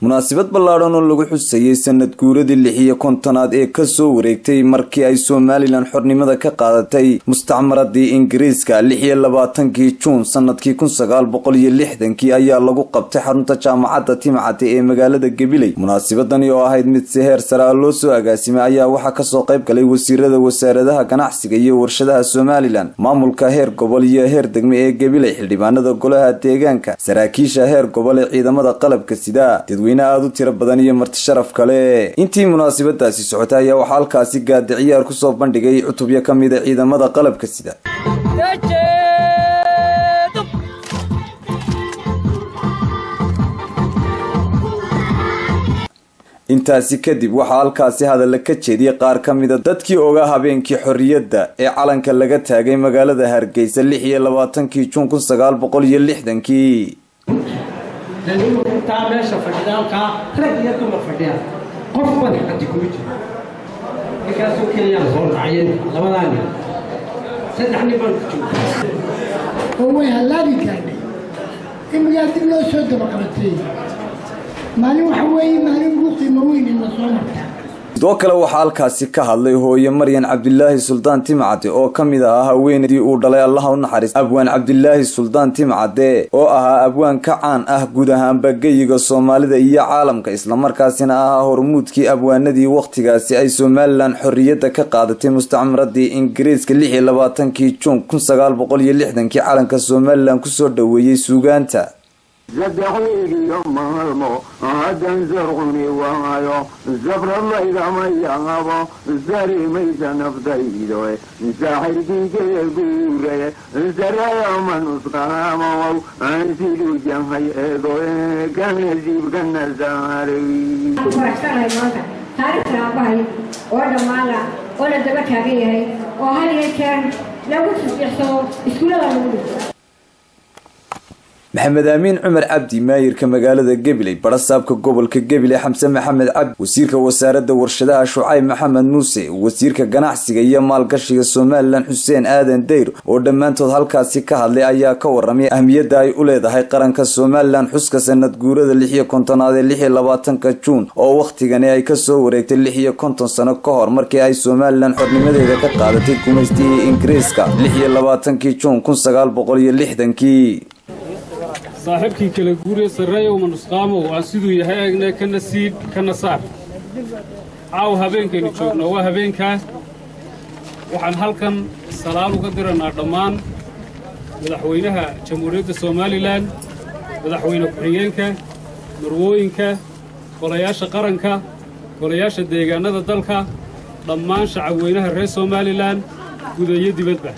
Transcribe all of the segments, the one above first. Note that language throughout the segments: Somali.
munaasabad ballaadhan oo lagu xusayey sanad guuradii lix iyo kontonaad ee kasoo wareegtay markii ay somalilan xornimada ka qaadatay mustacmaradii ingiriiska lix iyo labaatankii juun sanadkii kun sagaal boqol iyo lixdankii ayaa lagu qabtay xarunta jaamacadda timcate ee magaalada gabiley munaasabadani oo ahayd mid si heer sare a loo soo agaasimay ayaa waxaa kasoo qayb galay wasiirada wasaaradaha ganacsiga iyo warshadaha somalilan maamulka heer gobol iyo heer degme ee gabiley xildhibaanada golaha deegaanka saraakiisha heer gobol ee ciidamada qalabka sida dadweyne aada u tiro badan iyo marti sharaf kale intii munaasabadaasi socotay ayaa waxaa halkaasi gaadi ciyaar kusoo bandhigay cutubyo ka mida ciidamada qalabka sida intaasi kadib waxaa halkaasi hadalla ka jeediyey qaar ka mida dadkii ogaa habeenkii xorriyadda ee calanka laga taagay magaalada hargeysa lix iyo labaatankii juun kun sagaal boqol iyo lixdankii taa meesha fadhida halkaa rag iyo dumar fadhiya qof madax xaji kuma jiro ninkaasoo keliyaan soo raacyen labadaa nin saddex nin baan ku jooga oo way hallaabi gaadhay imigaa dib loo soo dabaqabatay maalin waxa weeye maalin ugu qiimo weyn in la soo marta sidoo kale waxaa halkaasi ka hadlay hooye maryan cabdilaahi suldaan timcade oo ka mid ahaa haweenaydii uu dhalay allaha u naxariis abwaan cabdilaahi suldaan timcade oo ahaa abwaan ka caan ah guud ahaanba geyiga soomaalida iyo caalamka islamarkaasina ahaa hormuudkii abwaanadii wakhtigaasi ay somalilan xorriyadda ka qaadatay mustacmaradii ingiriiska lix iyo labaatankii juun kun sagaal boqol iyo lixdankii calanka somalilan kusoo dhoweeyey suugaanta sadexweeliyo maalmo haddan sarquni waayo sabralaydamayaabo sarimaysa naftaydo saaxirkiikee guure sarayama nusqaamow ansidu jahay eego kanasiibkana saaray faraxsanahay maanta taariikhda aabbahay oo dhammaana oo la daba taagan yahay oo had iyo jeer lagu tasbiixsado iskuullada lagu dhigto maxamed aamiin cumar cabdi maayirka magaalada gabiley barasaabka gobolka gabiley xamse maxamed cabdi wasiirka wasaaradda warshadaha shucayb maxamed muuse wasiirka ganacsiga iyo maalgashiga somalilan xuseen aadan dayr oo dhammaantood halkaasi ka hadlay ayaa ka waramay ahmiyadda ay u leedahay qaranka somalilan xuska sanad guurada lix iyo kontonaad ee lix iyo labaatanka juun oo wakhtigani ay kasoo wareegtay lix iyo konton sano ka hor markii ay somalilan xornimadeeda ka qaadatay gumaystihii ingiriiska lix iyo labaatankii juun kun sagaal boqol iyo lixdankii saaxiibkii kala guuriye sarreeyow manusqaamow aan siduu yahay eegne kana siib kana saar caaw habeenkaynu joogno waa habeenkaa waxaan halkan salaal uga diranaa dhammaan madaxweynaha jamhuuriyadda somalilan madaxweyne ku-xigeenka marwooyinka golayaasha qaranka golayaasha deegaannada dalka dhammaan shacabweynaha reer somalilan gudayo dibadba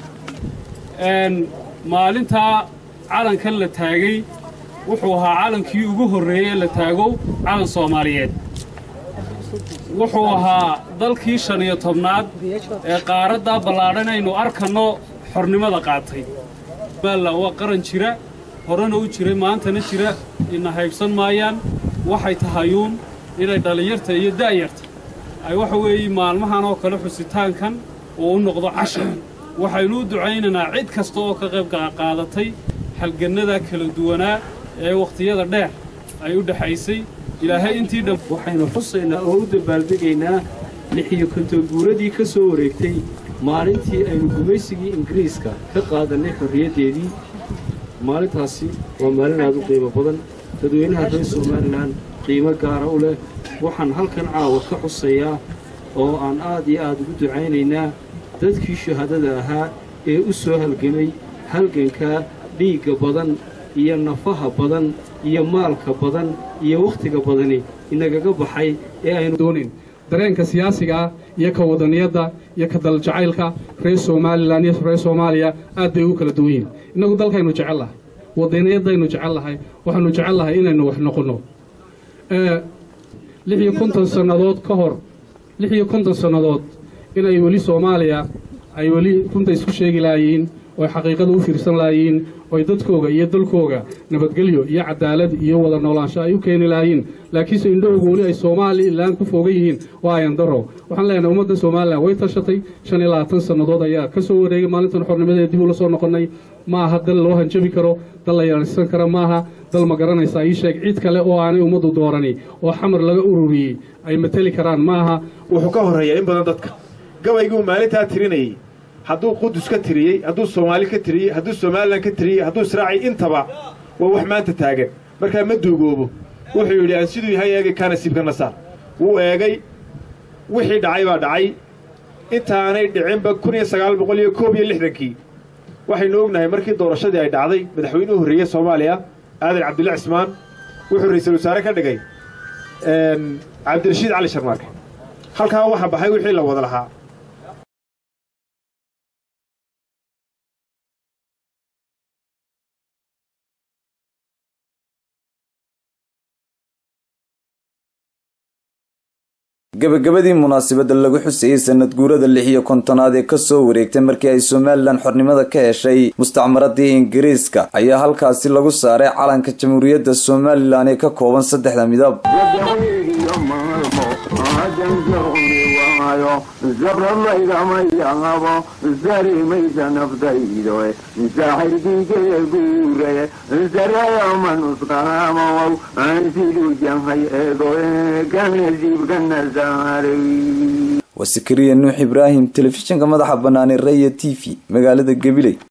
maalintaa calankan la taagay wuxuu ahaa calankii ugu horreeyey la taago calan soomaaliyeed wuxuu ahaa dalkii shan iyo tobnaad ee qaaraddaa ballaadhan aynu arkanno xornimada qaatay somalilan waa qaran jira horena u jiray maantana jira ina haybsan maayaan waxay tahayuun inay dhallinyarta iyo da'yarta ay waxa weeye maalmahan oo kale xusitaankan uu u noqdo cashar waxaynu u ducaynaynaa cid kasta oo ka qayb qaadatay halgannada kala duwanaa ee wakhtiyada dheer ay u dhexaysay ilaahay intii dhan waxaynu xusaynaa oo u dabaaldegaynaa lixiyo konton guuradii ka soo wareegtay maalintii aynu gumaysigii ingiriiska ka qaadannay xorriyaddeedii maalintaasi waa maalin aad u qiimo badan dadweynaha reer somalilan qiimo gaara u leh waxaan halkan caawa ka xusayaa oo aan aad iyo aad ugu ducaynaynaa dadkii shahaadada ahaa ee u soo halgamay halgankaa dhiigga badan iyo nafaha badan iyo maalka badan iyo wakhtiga badani inagaga baxay ee aynu doonin dareenka siyaasigaa iyo ka wadaniyadda iyo ka daljacaylka reer somalilan iyo reer soomaaliya aad bay ugu kala duwan yihin innagu dalkaynu jecel lahay wadaniyadaynu jecel lahay waxaanu jecel lahay inaynu wax noqonno lix iyo konton sannadood ka hor lix iyo konton sannadood inay weli soomaaliya ay weli runta isku sheegi lahayiin oo xaqiiqada u fiirsan lahayiin oy dadkooga iyo dalkooga nabadgelyo iyo cadaalad iyo wada noolaansho ay u keeni lahayiin laakiinse indhahooga weli ay somalilan ku foogan yihiin waa ayan daro waxaan leenahay ummadda somalilan way tashatay shan iyo labaatan sannadood ayaa ka soo wareegay maalintan xornimadeed dib ula soo noqonnay ma aha dal loo hanjabi karo dal la yeelsan kara maaha dal ma garanaysaa ii sheeg cid kale oo aanay ummaddu doorani oo xamar laga ururiyey ay mateli karaan maaha wuxuu ka horreeyaa in badan dadka gabayguu maalintaa tirinayey hadduu qudus ka tiriyey hadduu soomaali ka tiriyey hadduu somalilan ka tiriyey hadduu israaciy intaba waa wax maanta taagan markaa ma duugoobo wuxuu yidhi aan siduu yahay eegay kaa nasiibka nasaar wuu eegay wixii dhacay baa dhacay intaanay dhicinba kun iyo sagaal boqol iyo koob iyo lixdankii waxaynu ognahay markii doorashadii ay dhacday madaxweynuhu horreeyey soomaaliya aadan cabdulla cismaan wuxuu ra-iisul wasaare ka dhigay cabdirashiid cali sharmaarke halkaa waxaa baxay wixii la wada lahaa gabagabadii munaasabadda lagu xusayey sanad guurada lix iyo kontonaad ee kasoo wareegtay markii ay somalilan xornimada ka heshay mustacmaradii ingiriiska ayaa halkaasi lagu saaray calanka jamhuuriyadda somalilan ee ka kooban saddexda midab zabralaydamayaabo sarimaysa naftaydo saaxirkiikee guuraye sarayamanusqaamow siduu jahay eego kanasiibka nasaaray waa sakariya nuux ibraahim telefishinka madaxa banaanee raya t v magaalada gabiley